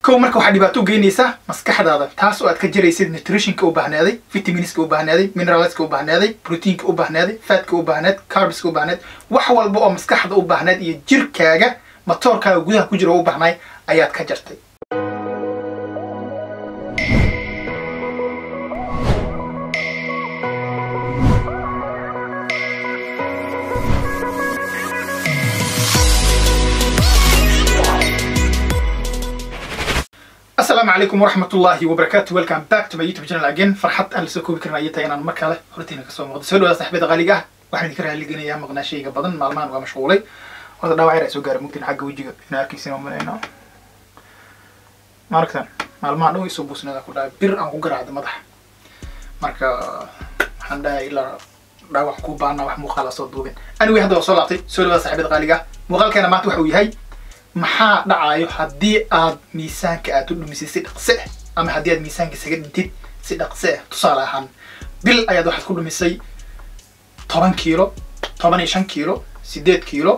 kow marka waxaa dhibaato u geynaysaa maskaxdaada taas oo aad ka jaraysid nutritionka u baahnaaday vitaminska u baahnaaday mineralska u baahnaaday proteinka u baahnaaday fatka u baahnaad carbska u baahnaad wax walba oo maskaxda u baahnaad iyo jirkaaga matoorkaaga gudaha ku jira oo u baahnaay ayaad ka jartay asalaamu calaykum waraxmat ullahi wabarakaatu welcome back to my youtube channel again farxad aan lasoo koobi karin ayay tahay inaan mar kale hortiina kasoo muuqdo soo dhawaada saxibada qaaliga ah waxaan idinka raaliganayaa maqnaashayga badan maalmahan waa mashquulay horta dhaawac yar ay soo gaara mugtin xagga wejiga inaa arkaysin oo malayno maaragtan maalmahan dhow isoo buusnada ku dhahay bir aan ku garaacda madaxa marka waxaan dhahay ilaa dhaawac ku baana wax muuqaala soo duubin anyway hadda waa soo laabtay soo dhawaada saxibada qaaliga ah muuqaalkeena maanta waxa uu yahay maxaa dhacayo haddii aad miisaanka aad u dhumisay si dhaqse ah ama haddii aad miisaanka isaga dhintid si dhaqse ah tusaale ahaan bil ayaad waxaad ku dhumisay toban kiilo toban iyo shan kiilo sideed kiilo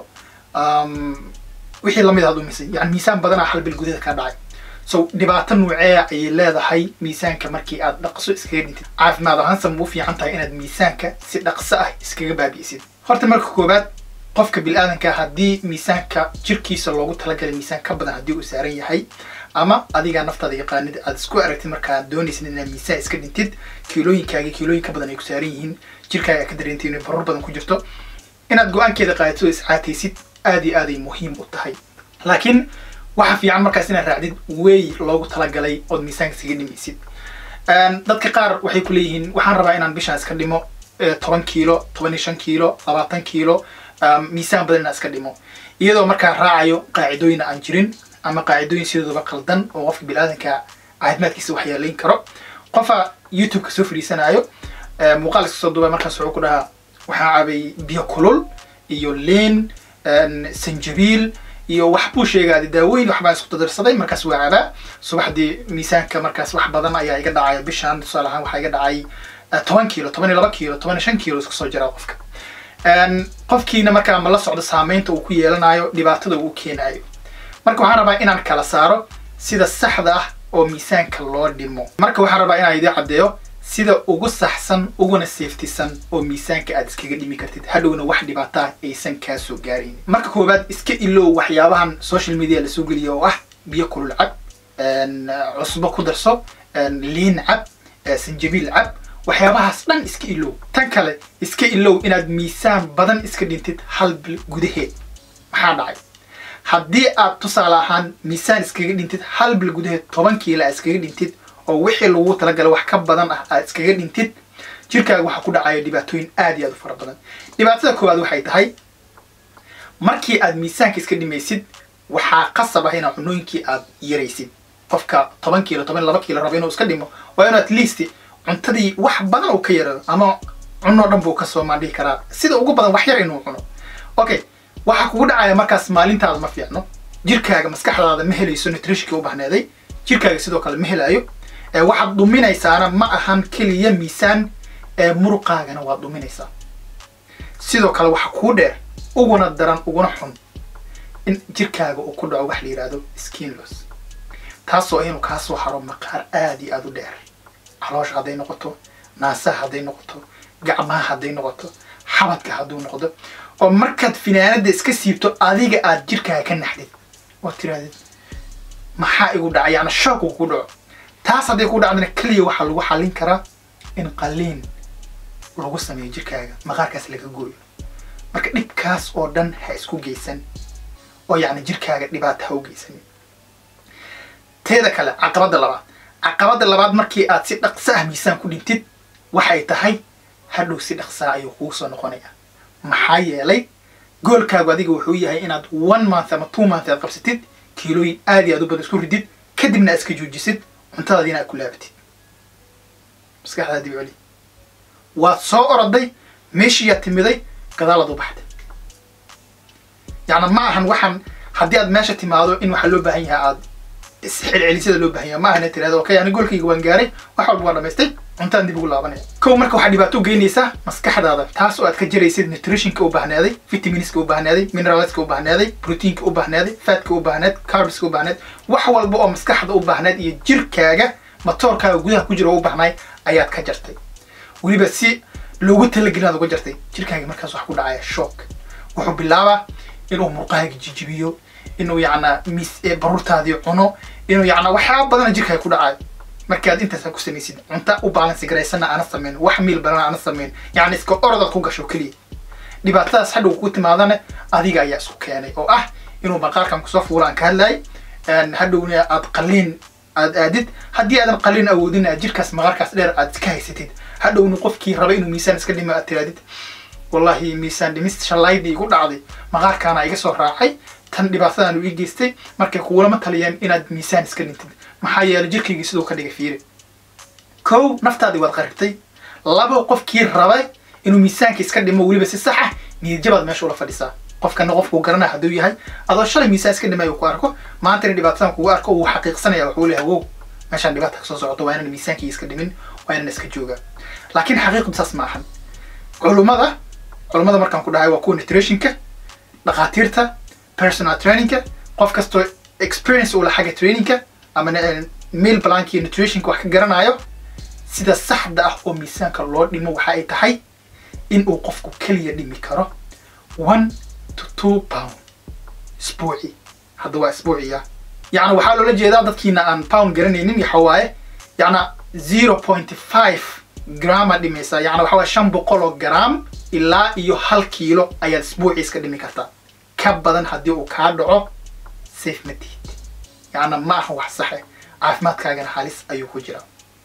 wixii lamid aad dhumisay yani miisaan badanaa hal bil gudaheeda ka dhacay so dhibaato nuucee ayay leedahay miisaanka markii aad dhaqso iskaga dhintid caafimaad ahaansa ma u fiican tahay inaad miisaanka si dhaqso ah iskaga baabi'isid horta marka koowaad qofka bil-aadanka haddii miisaanka jirkiisa loogu talagalay miisaan ka badan haddii uu saaran yahay ama adigaa naftaada yaqaanid aad isku aragtid markaa doonaysid inaad miisaan iska dhintid kiilooyinkaaga kiilooyin ka badan ay ku saaran yihiin jirkaaga ka dareentay inay barur badan ku jirto inaad go-aankeeda qaadato oo iscaataysid aad iyo aaday muhiim u tahay laakiin waxa fiican markaas inaad raacdid wey loogu talagalay ood miisaanka iskaga dhimaysid dadka qaar waxay ku leeyihiin waxaan rabaa inaan bishaan iska dhimo toban kiilo toban iyo shan kiilo labaatan kiilo miisaan badan inaan iska dhimo iyadoo markaa raacayo qaacidooyin aan jirin ama qaacidooyin sidooduba qaldan oo qofka bil-aadanka caafimaadkiisa waxyeelayn karo qofa youtube-ka soo fadhiisanaayo muuqaal iska soo duuba markaas wuxuu ku dhahaa waxaa cabay biyo kulul iyo leen sanjabiil iyo wax buu sheegaada daawooyin waxbaan isku dadarsaday markaas waa cabaa subaxdii miisaanka markaas wax badan ayaa iga dhacaya bishaan tusaale ahaan waxaa iga dhacay toban kiilo toban iyo laba kiilo toban iyo shan kiilo iska soo jiraa qofka qofkiina markaa ma la socdo saameynta uu ku yeelanayo dhibaatada uu keenayo marka waxaan rabaa inaan kala saaro sida saxda ah oo miisaanka loo dhimo marka waxaan rabaa inaan idin caddeeyo sida ugu saxsan uguna seeftisan oo miisaanka aad iskaga dhimi kartid hadhowna wax dhibaataa aysan kaa soo gaarayn marka koowaad iska ilow waxyaabahan social media lasoo geliya oo ah biyo kulul cab cusbo ku darso liin cab sanjabiil cab waxyaabahaas dhan iska ilow tan kale iska ilow inaad miisaan badan iska dhintid hal bil gudaheed maxaa dhacay haddii aad tusaale ahaan miisaan iskaga dhintid hal bil gudaheed toban kiilo aad iskaga dhintid oo wixii lagu talagala wax ka badan ah aad iskaga dhintid jirkaaga waxaa ku dhacaya dhibaatooyin aad iyo aad u fara badan dhibaatada koowaad waxay tahay markii aad miisaanka iska dhimaysid waxaa qasab ah inaad cunooyinkii aad yaraysid qofka toban kiilo toban laba kiilo raba inuu iska dhimo waa inuu at least cuntadii wax badan uu ka yarado ama cunoo dhan buu kasoo maandhihi karaa sida ugu badan wax yar inuu cuno okay waxaa kugu dhacaya markaas maalintaada ma fiicno jirkaaga maskaxdaada ma helayso nutritionkii u bahneeday jirkaaga sidoo kale ma helayo waxaad dhuminaysaana ma ahan keliya miisaan muruqaagana waad dhuminaysaa sidoo kale waxa kuu dheer uguna daran uguna xun in jirkaaga uu ku dhaco wax la yidhaahdo skinlos taasoo inuu kaa soo haro maqaar aada iyo aada u dheer caloosha hadday noqoto naasaha hadday noqoto gacmaha hadday noqoto xabadka hadduu noqdo oo markaad finaanada iska siibto adiga aad jirkaaga ka naxdid oo tirahdid maxaa igu dhaca yani shook uu ku dhaco taas hadday ku dhacdana keliya waxaa lagu xallin karaa in qaliin lagu sameeyo jirkaaga maqaarkaas laga gooyo marka dhibkaas oo dhan ha isku geysan oo yacni jirkaaga dhibaata ha u geysanin teeda kale caqabadda labaad caqabadda labaad markii aad si dhaqso ah miisaan ku dhintid waxay tahay hadhow si dhaqsaa ayuu kugu soo noqonaya maxaa yeelay goolkaagu adiga wuxuu yahay inaad one month ama two month aad qabsatid kiilooyin aad iyo aad u badan isku ridid kadibna aad iska joojisid cuntadaadiina aad ku laabatid maskaxdaa dib celi waad soo oroday meeshiiyaad timiday gadaalaad u baxday yacni ma ahan waxaan haddii aad meesha timaado in waxaa loo baahan yahay aad isxilcelisada loo baahan yahay ma ahana tirahdo okay ani goolkayga waan gaaray wax walba waan dhamaystay cuntadan dib ugu laabanaya kow marka waxaa dhibaato u geynaysaa maskaxdaada taas oo aad ka jaraysid nutritionka u baahnaaday vitaminska u baahnaaday mineralska u baahnaaday proteinka u baahnaaday fatka u baahnaad carbska u baahnaad wax walba oo maskaxda u baahnaad iyo jirkaaga matoorkaaga gudaha ku jira oo u baahnaay ayaad ka jartay weliba si loogu talagelin aad uga jartay jirkaaga markaas wax ku dhacaya shock wuxuu bilaabaa inuu murqahaaga jijibiyo inuu yacnaa mis baruurtaadii cuno inuu yacnaa waxyaaba badana jirkaaga ku dhacayo markaad intaas ku samaysid cunta u baalansi garaysana aana samayn wax miil badan aana samayn yacni iska orodaad ku gasho keliya dhibaatadaas hadhow ku timaadana adiga ayaa isku keenay oo ah inuu maqaarkan kusoo fuula aan ka hadlayay hadhowna aad qaliin aad aadid haddii aadan qaliin awoodin aad jirkaas maqaarkaas dheer aad iska haysatid hadhowna qofkii raba inuu miisaan iska dhimo aad tiraadid wallahi miisaan dhimis shallaydii igu dhacday maqaarkaana iga soo raacay tan dhibaatadaan ii geystay markay kuulama taliyeen inaad miisaan iska dhintid maxaa yeelay jirkaygii siduu ka dhigay fiiri kow naftaadii waad qaribtay labo qofkii rabay inuu miisaanka iska dhimo weliba si sax ah niyadjabaad meesha ula fadhisaa qofkana qofkuu garanaya hadduu yahay adoo shalay miisaan iska dhimay uu ku arko maantana dhibaatadan kugu arko uu xaqiiqsanaya wuxuu leeyahay wow meeshaan dhibaata kasoo socoto waa inaan miisaankii iska dhimin waa inaan iska joogaa laakiin xaqiiqdu saas ma ahan culummada culummada markaan ku dhahay waa kuwa nutritionka dhakhaatiirta personal trainingka qof kastoo experience ula xagga trainingka ama meal plank iyo nutritionka wax ka garanayo sida saxda ah oo miisaanka loo dhimo waxa ay tahay in uu qofku keliya dhimi karo one to two pound isbuuci hadda waa isbuuciya yacni waxaa loola jeedaa dadkiina aan pound garanaynin waxa waaye yacna zero point five grama dhimaysaa yacni waxa waaye shan boqol oo gram ilaa iyo hal kiilo ayaad isbuuci iska dhimi kartaa ka badan haddii uu kaa dhaco safe ma tihid yacna ma aha wax saxe caafimaadkaagana halis ayuu ku jiraa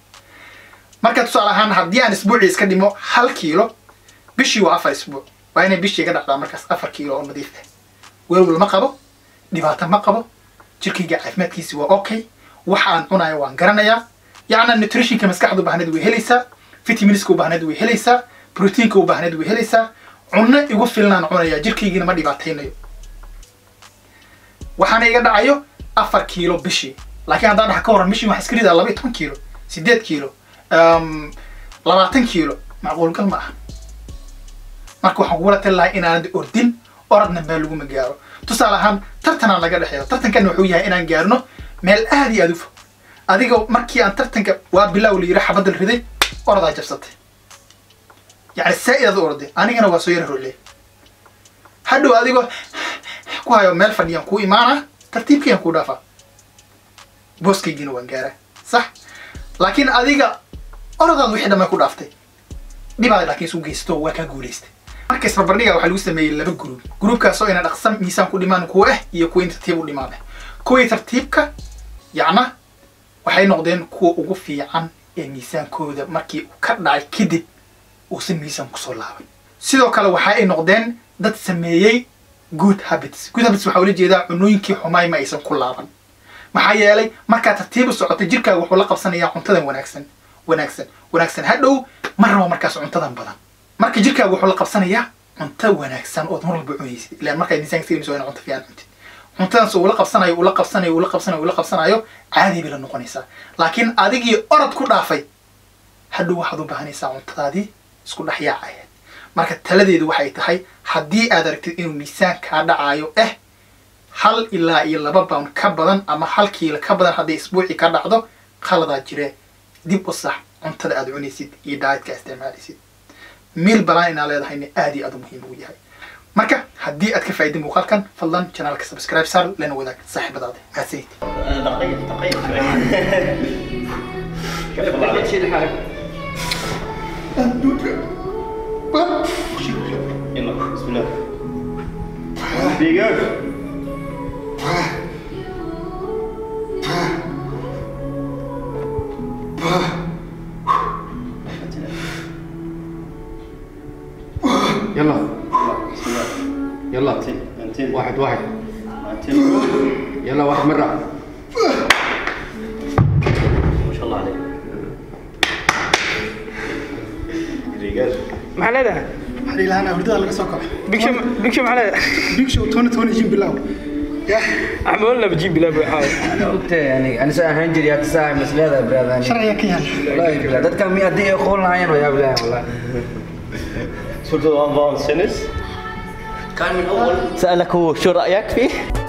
marka tusaale ahaan haddii aan isbuucii iska dhimo hal kiilo bishii waa afar isbuuc waa inay bishii ka dhacdaa markaas afar kiilo oo nadiif ah welwel ma qabo dhibaato ma qabo jirkayga caafimaadkiisi waa okay waxa aan cunayo waan garanayaa yacna nutritionka maskaxda u baahneed way helaysaa vitaminska u baahneed way helaysaa proteinka u baahneed way helaysaa cunno igu filanaan cunayaa jirkaygiina ma dhibaataynayo waxaana iga dhacayo afar kiilo bishii laakiin haddaan dhaxa ka waran bishii waxaa iska ridaa laba iyo toban kiilo sideed kiilo labaatan kiilo macquulgal ma aha marka waxaan kugula tali lahay inaanad ordin oradna meel laguma gaaro tusaale ahaan tartanaan laga dhexeeyo tartankan wuxuu yahay inaan gaarno meel aad iyo aad u fog adiga markii aan tartanka waa bilaaw la yiri xabadda la riday oradaa jabsatay yacni saa-id aad u orday anigana waa soo yara rolle hadhow adigoo ku hayo meel fadhiyaan kuu imaana tartiibkayaan kuu dhaafaa booskaygiina waan gaaraa sax laakiin adiga oradaad wixii dhamay ku dhaaftay dhibaad laakiin isu geysto waa kaa guulaystay marka isbarbardhiga waxaa lagu sameeyey laba gruub gruubkaasoo ina dhaqsan miisaan ku dhimaan kuwa ah iyo kuwa in tartiib u dhimaan ah kuwii tartiibka yacna waxay noqdeen kuwa ugu fiican ee miisaankooda markii uu ka dhacay kadib uusan miisaan kusoo laaban sidoo kale waxa ay noqdeen dad sameeyey good habits good habits waxaa ula jeedaa cunooyinkii xumaay ma aysan ku laaban maxaa yeelay markaa tartiib u socotay jirkaaga wuxuu la qabsanayaa cuntadan wanaagsan wanaagsan wanaagsan hadhow ma rabo markaas cuntadan badan marka jirkaaga wuxuu la qabsanayaa cunto wanaagsan ood mar walba cunaysid ilaan markaad miisaanka siinayso waa ina cunto fiican cuntid cuntadaas uu la qabsanayo uu la qabsanayo uu la qabsanayo uu la qabsanayo caadi bay la noqonaysaa laakiin adigii orod ku dhaafay hadhow waxaad u baahanaysaa cuntadaadii isku dhex yaacayeed marka taladeedu waxay tahay haddii aad aragtid inuu miisaan kaa dhacaayo eh hal ilaa iyo laba pound ka badan ama hal kiilo ka badan hadday isbuucii ka dhacdo khaladaa jiree dib u sax cuntada aad cunaysid iyo daayadka isticmaalaysid miil balaan inaa leedahayna aad iyo aad u muhiim ugu yahay marka haddii aad ka faa'iday muuqaalkan fadlan janaalka subscribe saar lana wadaag saaxiibadaada mahadsanid دقيق دقيق كيف والله عليك شيل حالك يلا بسم الله دقيقة يلا بسم الله يلا انتين انتين واحد واحد انتين يلا واحد مرة ما شاء الله عليك دقيقة maxaa leedahay waxaan ilahanaa hurdada laga soo kaco bigsho bigsho maxaa leedahay big show tony tony jim bilow احمد ولا بجيب بلا بحاول أنا قلت يعني أنا سأهان جري هتساعد بس لا لا براد أنا sharciga ka yaal والله براد ده كان مية دقيقة يقول لنا يا بلا والله صرت الان سنس كان من أول سألك هو شو رأيك فيه؟